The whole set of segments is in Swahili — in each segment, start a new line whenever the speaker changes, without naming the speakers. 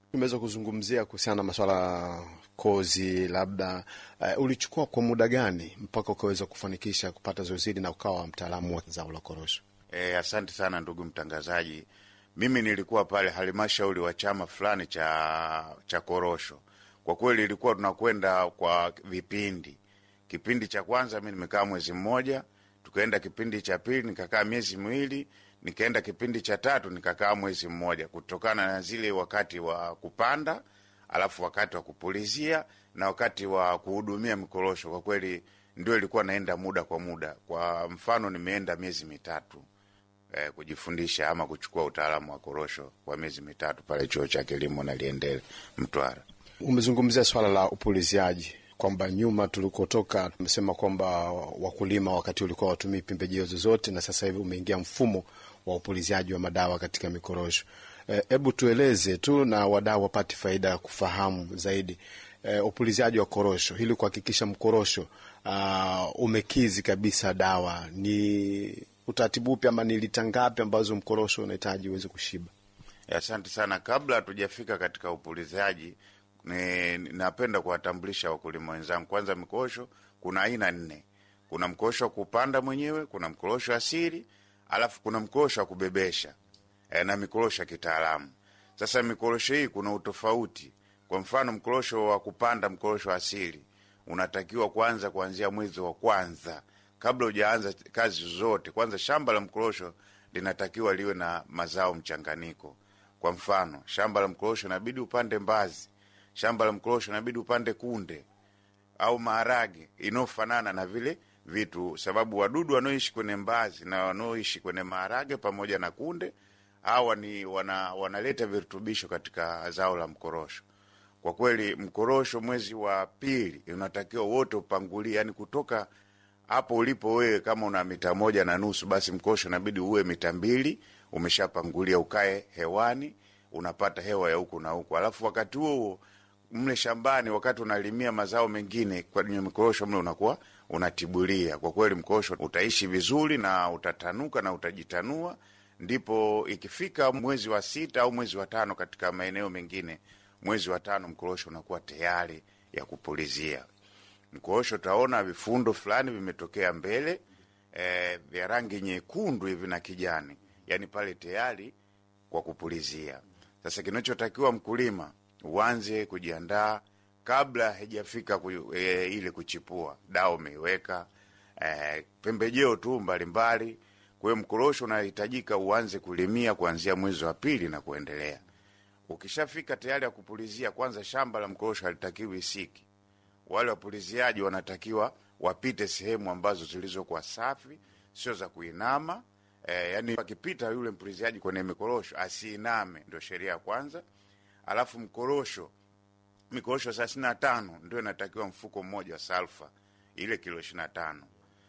Tumeweza kuzungumzia kuhusiana na maswala ya kozi, labda uh, ulichukua kwa muda gani mpaka ukaweza kufanikisha kupata zoezi hili na ukawa mtaalamu wa zao la korosho?
E, asante sana ndugu mtangazaji. Mimi nilikuwa pale halmashauri wa chama fulani cha cha korosho. Kwa kweli ilikuwa tunakwenda kwa vipindi. Kipindi cha kwanza mi nimekaa mwezi mmoja, tukaenda kipindi cha pili nikakaa miezi miwili, nikaenda kipindi cha tatu nikakaa mwezi mmoja, kutokana na zile wakati wa kupanda, alafu wakati wa kupulizia na wakati wa kuhudumia mikorosho. Kwa kweli ndio ilikuwa naenda muda kwa muda. Kwa mfano nimeenda miezi mitatu eh, kujifundisha ama kuchukua utaalamu wa korosho kwa miezi mitatu pale chuo cha kilimo na Liendele Mtwara.
Umezungumzia swala la upuliziaji kwamba nyuma tulikotoka tumesema kwamba wakulima wakati ulikuwa watumii pembejeo zozote, na sasa hivi umeingia mfumo wa upuliziaji wa madawa katika mikorosho. Hebu e, tueleze tu na wadau wapate faida ya kufahamu zaidi e, upuliziaji wa korosho ili kuhakikisha mkorosho uh, umekizi kabisa dawa. Ni utaratibu upi ama ni lita ngapi ambazo mkorosho unahitaji uweze kushiba?
Asante sana. Kabla hatujafika katika upuliziaji ni, napenda kuwatambulisha wakulima wenzangu. Kwanza, mikorosho kuna aina nne. Kuna mkorosho wa kupanda mwenyewe, kuna mkorosho asili, alafu kuna mkorosho wa kubebesha e, na mikorosho ya kitaalamu. Sasa mikorosho hii kuna utofauti. Kwa mfano, mkorosho wa kupanda, mkorosho asili unatakiwa kwanza kuanzia mwezi wa kwanza, kabla hujaanza kazi zozote. Kwanza shamba la mkorosho linatakiwa liwe na mazao mchanganyiko. Kwa mfano, shamba la mkorosho inabidi upande mbazi shamba la mkorosho inabidi upande kunde au maharage inayofanana na vile vitu, sababu wadudu wanaoishi kwenye mbazi na wanaoishi kwenye maharage pamoja na kunde hawa ni wana, wanaleta virutubisho katika zao la mkorosho. Kwa kweli mkorosho mwezi wa pili unatakiwa wote upangulie, yani kutoka hapo ulipo wewe, kama una mita moja na nusu, basi mkorosho inabidi uwe mita mbili umeshapangulia, ukae hewani, unapata hewa ya huku na huku, alafu wakati huo huo mle shambani wakati unalimia mazao mengine kwenye mikorosho mle unakuwa unatibulia. Kwa kweli mkorosho utaishi vizuri na utatanuka na utajitanua. Ndipo ikifika mwezi wa sita au mwezi wa tano, katika maeneo mengine mwezi wa tano mkorosho unakuwa tayari ya kupulizia. Mkorosho utaona vifundo fulani vimetokea mbele e, vya rangi nyekundu hivi na kijani, yani pale tayari kwa kupulizia. Sasa kinachotakiwa mkulima uanze kujiandaa kabla haijafika ku, e, ile kuchipua. Dawa umeiweka e, pembejeo tu mbalimbali. Kwa hiyo mkorosho unahitajika uanze kulimia kuanzia mwezi wa pili na kuendelea. Ukishafika tayari ya kupulizia, kwanza shamba la mkorosho halitakiwi isiki. Wale wapuliziaji wanatakiwa wapite sehemu ambazo zilizokuwa safi, sio za kuinama. E, yani akipita yule mpuliziaji kwenye mikorosho asiiname, ndio sheria ya kwanza. Alafu mkorosho, mikorosho thelathini na tano ndio inatakiwa mfuko mmoja wa salfa, ile kilo ishirini na tano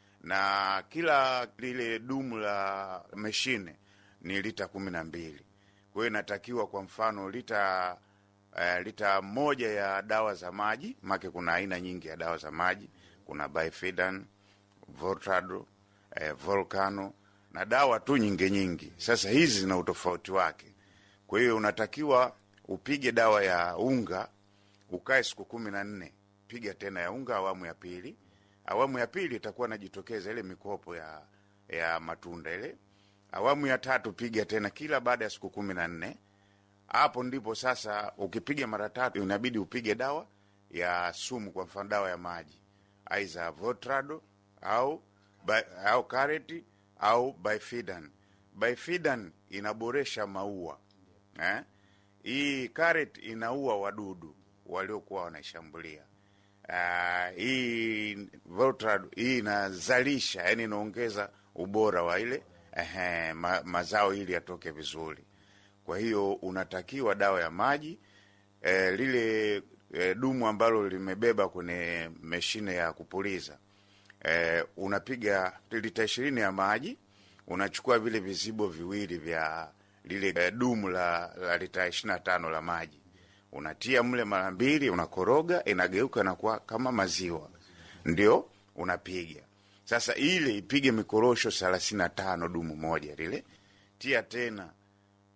na kila lile dumu la meshine ni lita kumi na mbili. Kwa hiyo inatakiwa kwa mfano lita uh, lita moja ya dawa za maji, make kuna aina nyingi ya dawa za maji, kuna Bifidan, Voltado, eh, Volcano na dawa tu nyingi nyingi. Sasa hizi zina utofauti wake, kwa hiyo unatakiwa upige dawa ya unga ukae siku kumi na nne. Piga tena ya unga awamu ya pili. Awamu ya pili itakuwa najitokeza ile mikopo ya ya matunda ile. Awamu ya tatu piga tena kila baada ya siku kumi na nne. Hapo ndipo sasa, ukipiga mara tatu inabidi upige dawa ya sumu, kwa mfano dawa ya maji aiza Votrado au au kareti au Bifidan. Bifidan inaboresha maua eh? Hii karet inaua wadudu waliokuwa wanaishambulia. Uh, hii Voltrad hii inazalisha, yani inaongeza ubora wa ile ehe, ma, mazao ili yatoke vizuri. Kwa hiyo unatakiwa dawa ya maji eh, lile eh, dumu ambalo limebeba kwenye mashine ya kupuliza eh, unapiga lita ishirini ya maji, unachukua vile vizibo viwili vya lile eh, dumu la, la lita ishirini na tano la maji unatia mle mara mbili, unakoroga, inageuka nakuwa kama maziwa, ndio unapiga sasa. Ile ipige mikorosho thelathini na tano dumu moja lile, tia tena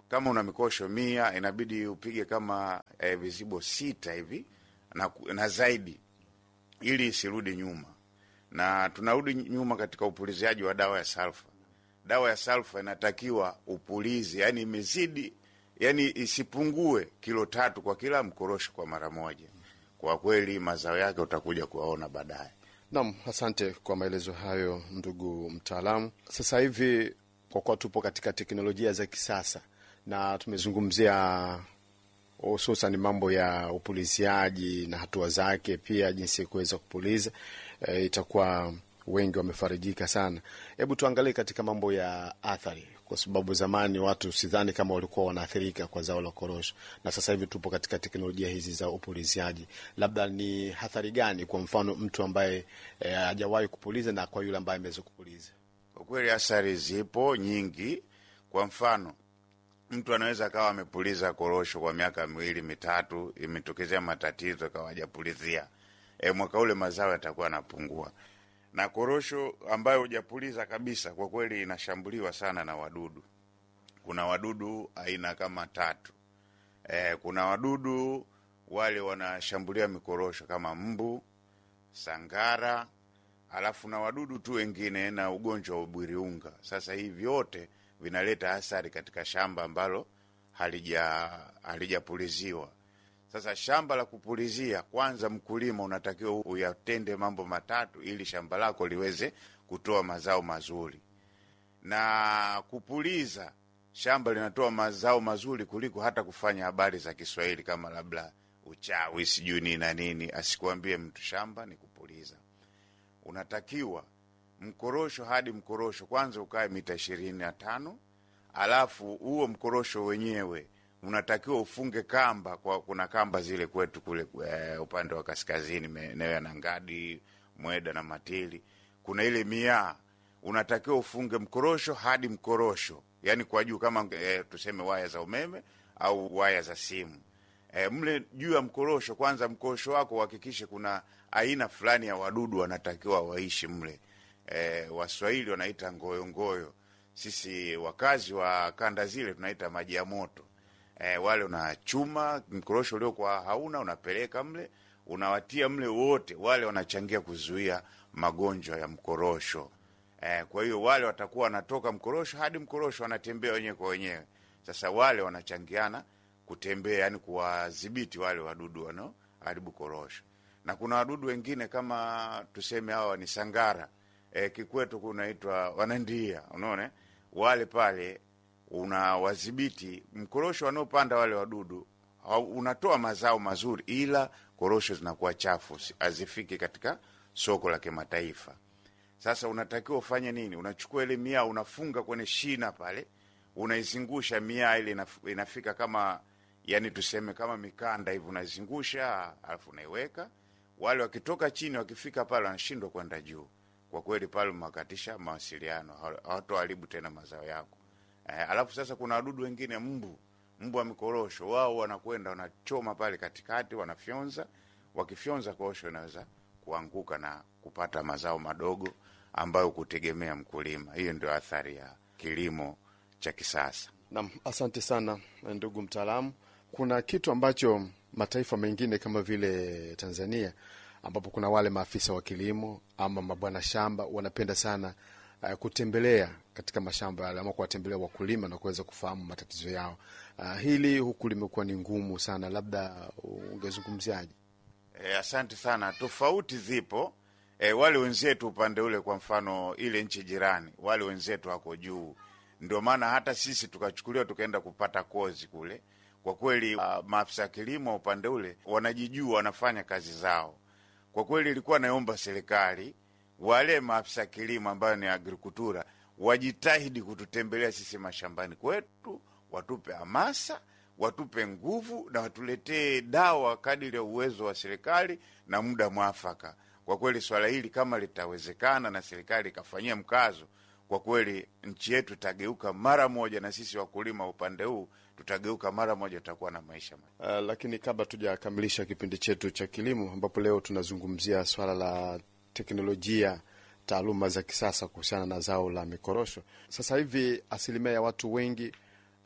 kama una mikosho mia inabidi upige kama eh, vizibo sita hivi na, na zaidi ili isirudi nyuma, na tunarudi nyuma katika upuliziaji wa dawa ya salfa. Dawa ya salfa inatakiwa upulizi, yani imezidi, yani isipungue kilo tatu kwa kila mkorosho kwa mara moja. Kwa kweli mazao yake utakuja kuwaona baadaye.
Naam, asante kwa maelezo hayo ndugu mtaalamu. Sasa hivi kwa kuwa tupo katika teknolojia za kisasa na tumezungumzia hususan mambo ya upuliziaji na hatua zake, pia jinsi ya kuweza kupuliza e, itakuwa wengi wamefarijika sana. Hebu tuangalie katika mambo ya athari, kwa sababu zamani watu sidhani kama walikuwa wanaathirika kwa zao la korosho, na sasa hivi tupo katika teknolojia hizi za upuliziaji. Labda ni hathari gani, kwa mfano mtu ambaye hajawahi e, kupuliza na kwa yule ambaye ameweza kupuliza?
Kwa kweli athari zipo nyingi. Kwa mfano mtu anaweza akawa amepuliza korosho kwa miaka miwili mitatu, imetokezea matatizo akawa hajapulizia, e, mwaka ule mazao yatakuwa yanapungua. Na korosho ambayo hujapuliza kabisa, kwa kweli inashambuliwa sana na wadudu. Kuna wadudu aina kama tatu. E, kuna wadudu wale wanashambulia mikorosho kama mbu, sangara, alafu na wadudu tu wengine na ugonjwa wa ubwiriunga. Sasa hii vyote vinaleta athari katika shamba ambalo halija halijapuliziwa. Sasa shamba la kupulizia, kwanza mkulima unatakiwa uyatende mambo matatu ili shamba lako liweze kutoa mazao mazuri. Na kupuliza shamba linatoa mazao mazuri kuliko hata kufanya habari za Kiswahili kama labda uchawi sijui nini na nini. Asikuambie mtu shamba ni kupuliza. Unatakiwa mkorosho hadi mkorosho kwanza ukae mita ishirini na tano alafu huo mkorosho wenyewe unatakiwa ufunge kamba kwa, kuna kamba zile kwetu kule e, upande wa kaskazini maeneo ya Nangadi, Mweda na Matili, kuna ile miaa, unatakiwa ufunge mkorosho hadi mkorosho, yani kwa juu kama e, tuseme waya za umeme au waya za simu e, mle juu ya mkorosho. Kwanza mkorosho wako uhakikishe kuna aina fulani ya wadudu wanatakiwa waishi mle. E, Waswahili wanaita ngoyongoyo, sisi wakazi wa kanda zile tunaita maji ya moto. E, wale unachuma mkorosho uliokuwa hauna unapeleka mle, unawatia mle wote, wale wanachangia kuzuia magonjwa ya mkorosho. E, kwa hiyo wale watakuwa wanatoka mkorosho hadi mkorosho wanatembea wenyewe kwa wenyewe. Sasa wale wanachangiana kutembea, yani kuwadhibiti wale wadudu wanaoharibu korosho, na kuna wadudu wengine kama tuseme hawa ni sangara E, kikwetu kunaitwa wanandia. Unaona wale pale unawadhibiti mkorosho wanaopanda wale wadudu, unatoa mazao mazuri, ila korosho zinakuwa chafu, hazifiki katika soko la kimataifa. Sasa unatakiwa ufanye nini? Unachukua ile miaa unafunga kwenye shina pale, unaizungusha miaa ile inafika kama yani tuseme kama mikanda hivi, unaizungusha alafu unaiweka. Wale wakitoka chini wakifika pale wanashindwa kwenda juu kwa kweli pale umewakatisha mawasiliano, hawatoharibu tena mazao yako. Eh, alafu sasa kuna wadudu wengine mbu, mbu wa mikorosho, wao wanakwenda wanachoma pale katikati, wanafyonza. Wakifyonza korosho inaweza kuanguka na kupata mazao madogo ambayo kutegemea mkulima. Hiyo ndio athari ya kilimo cha kisasa.
Naam, asante sana ndugu mtaalamu. Kuna kitu ambacho mataifa mengine kama vile Tanzania ambapo kuna wale maafisa wa kilimo ama mabwana shamba wanapenda sana uh, kutembelea katika mashamba yale ama kuwatembelea wakulima na kuweza kufahamu matatizo yao. Uh, hili huku limekuwa ni ngumu sana, labda ungezungumziaje?
E, asante sana. Tofauti zipo. E, wale wenzetu upande ule, kwa mfano ile nchi jirani, wale wenzetu wako juu, ndio maana hata sisi tukachukuliwa tukaenda kupata kozi kule. Kwa kweli, uh, maafisa ya kilimo upande ule wanajijua, wanafanya kazi zao kwa kweli ilikuwa naomba serikali wale maafisa kilimo ambayo ni agrikultura wajitahidi kututembelea sisi mashambani kwetu, watupe hamasa, watupe nguvu na watuletee dawa kadiri ya uwezo wa serikali na muda mwafaka. Kwa kweli swala hili kama litawezekana na serikali ikafanyia mkazo, kwa kweli nchi yetu itageuka mara moja, na sisi wakulima upande huu tutageuka mara moja, tutakuwa na maisha
uh, lakini kabla tujakamilisha kipindi chetu cha kilimo, ambapo leo tunazungumzia swala la teknolojia, taaluma za kisasa kuhusiana na zao la mikorosho. Sasa hivi asilimia ya watu wengi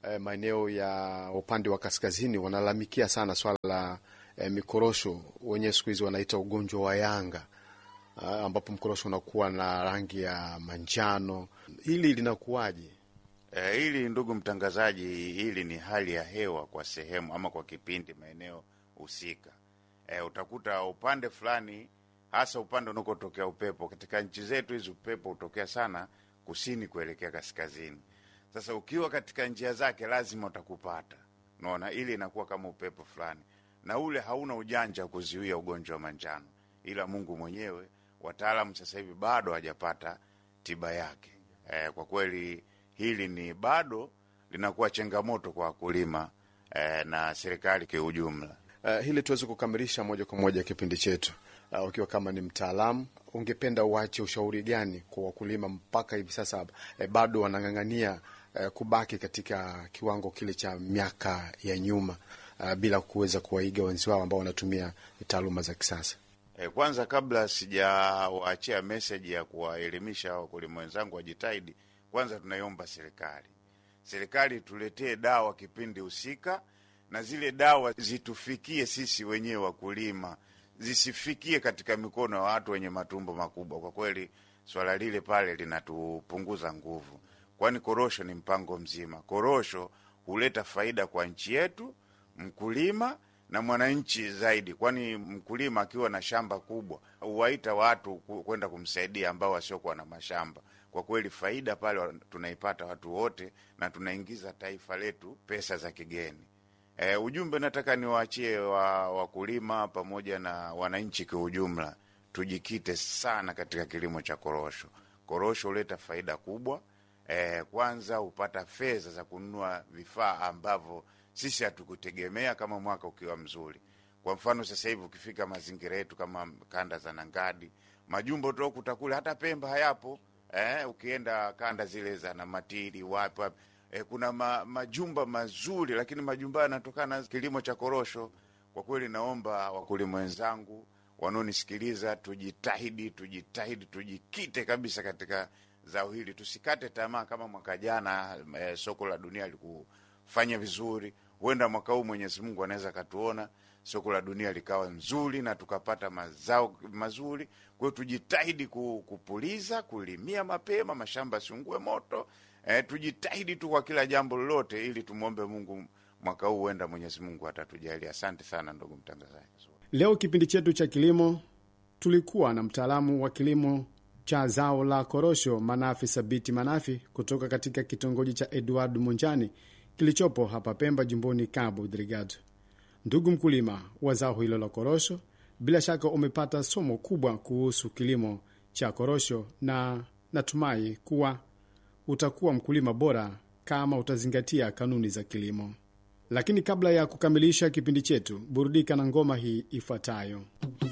eh, maeneo ya upande wa kaskazini wanalalamikia sana swala la eh, mikorosho, wenyewe siku hizi wanaita ugonjwa wa yanga ah, ambapo mkorosho unakuwa na rangi ya manjano. Hili linakuwaje?
E, hili ndugu mtangazaji, hili ni hali ya hewa kwa sehemu ama kwa kipindi maeneo husika. E, utakuta upande fulani, hasa upande unakotokea upepo. Katika nchi zetu hizi upepo hutokea sana kusini kuelekea kaskazini. Sasa ukiwa katika njia zake lazima utakupata, unaona, ili inakuwa kama upepo fulani, na ule hauna ujanja wa kuzuia ugonjwa wa manjano, ila Mungu mwenyewe. Wataalamu sasa hivi bado hajapata tiba yake. E, kwa kweli hili ni bado linakuwa changamoto kwa wakulima eh, na serikali kiujumla.
Uh, hili tuweze kukamilisha moja kwa moja kipindi chetu. Uh, ukiwa kama ni mtaalamu, ungependa uache ushauri gani kwa wakulima mpaka hivi sasa eh, bado wanang'ang'ania eh, kubaki katika kiwango kile cha miaka ya nyuma uh, bila kuweza kuwaiga wenzi wao ambao wanatumia taaluma za kisasa?
Eh, kwanza kabla sijawaachia meseji ya kuwaelimisha wakulima wenzangu wajitahidi, kwanza tunaiomba serikali, serikali tuletee dawa kipindi husika, na zile dawa zitufikie sisi wenyewe wakulima, zisifikie katika mikono ya watu wenye matumbo makubwa. Kwa kweli swala lile pale linatupunguza nguvu, kwani korosho ni mpango mzima. Korosho huleta faida kwa nchi yetu, mkulima na mwananchi zaidi, kwani mkulima akiwa na shamba kubwa huwaita watu ku- kwenda kumsaidia ambao wasiokuwa na mashamba. Kwa kweli faida pale wa- tunaipata watu wote, na tunaingiza taifa letu pesa za kigeni. E, ujumbe nataka niwaachie wa wakulima pamoja na wananchi kwa ujumla, tujikite sana katika kilimo cha korosho. Korosho huleta faida kubwa. E, kwanza hupata fedha za kununua vifaa ambavyo sisi hatukutegemea kama mwaka ukiwa mzuri. Kwa mfano sasa hivi ukifika mazingira yetu kama kanda za Nangadi, majumbo tokuta kule, hata Pemba hayapo. Eh, ukienda kanda zile za Namatiri wapi wapi, eh, kuna ma, majumba mazuri, lakini majumba yanatokana na kilimo cha korosho. Kwa kweli, naomba wakulima wenzangu wanaonisikiliza, tujitahidi, tujitahidi, tujikite kabisa katika zao hili, tusikate tamaa. Kama mwaka jana eh, soko la dunia likufanya vizuri, huenda mwaka huu Mwenyezi Mungu anaweza akatuona soko la dunia likawa nzuri na tukapata mazao mazuri. Kwa hiyo tujitahidi ku- kupuliza, kulimia mapema, mashamba siungue moto. Eh, tujitahidi tu kwa kila jambo lolote, ili tumwombe Mungu mwaka huu, huenda Mwenyezi Mungu atatujalia. Asante sana ndugu mtangazaji.
Leo kipindi chetu cha kilimo tulikuwa na mtaalamu wa kilimo cha zao la korosho Manafi Sabiti Manafi kutoka katika kitongoji cha Edward Munjani kilichopo hapa Pemba, jimboni Cabo Delgado. Ndugu mkulima wa zao hilo la korosho, bila shaka umepata somo kubwa kuhusu kilimo cha korosho, na natumai kuwa utakuwa mkulima bora kama utazingatia kanuni za kilimo. Lakini kabla ya kukamilisha kipindi chetu, burudika na ngoma hii ifuatayo.